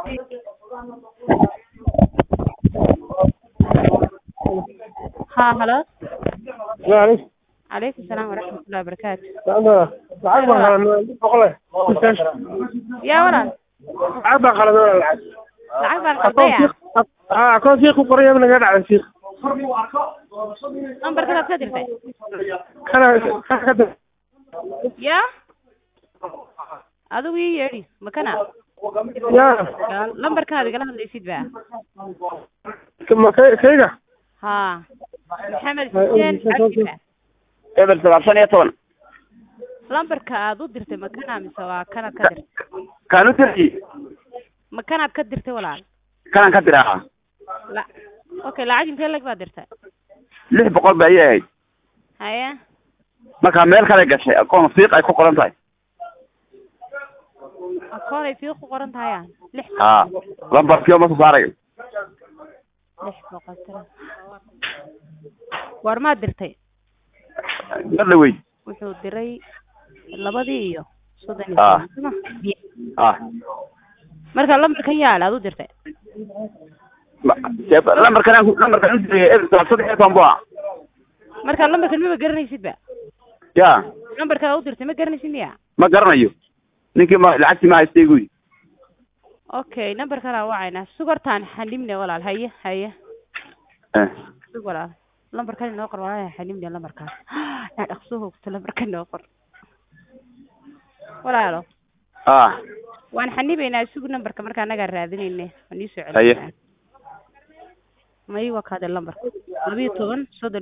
ها هلا معلش عليكم السلام ورحمة الله وبركاته أنا lacag baan qalanay boqole يا ولد lacag baan qalanay lacag lacag baan qaldaya ah akoon shiiq ku qoraya naga dhacay shiiq nambarkadaad ka dirtay kana kana ka dir ya adigu ii yeedhi makana ya lambarkaad igala hadlaysid ba ma kay kayga ha maxamed xuseen cabdi ba eber sagaal shan iyo toban lambarka aad u dirtay makana mise waa kanaad ka dirtay kaan u dirti makanaad ka dirtay walaal kanaan ka diraa la okay lacag intee lag baad dirtay lix boqol ba ayay ahayd haye markaa meel kale gashay akoon fiiq ay ku qoran tahay akoon ay fii ku qoran tahay ah lix ha lambarkiio ma soo saarayo lix boqol tira goormaad dirtay mar dhawey wuxuu diray labadii iyo soddon iyo Ah. toban soma ah marka lambarkan yaala aad u dirtay Ma- dee lambarkan aan ku- lambarkan u diraya eber sagaal saddex iyo toban bu ah marka lambarkan maba garanaysid ba ya lambarka aad u dirtay ma garanaysid miya ma garanayo ninkii ma lacagtii ma haystay guy okay nambarkan aan wacayna sugartaan xanimne walaal haye haye eh sug walaal lambarkan inoo qor walaal xanimne lambarkaas yaa dhaqso hoogto lambarkan inoo qor walaalo ah waan xanibaynaa sug nambarka marka anagaa raadinayne waan iisoo Haye. celinaa ma ii wakaade lambarka labiyo toban soddon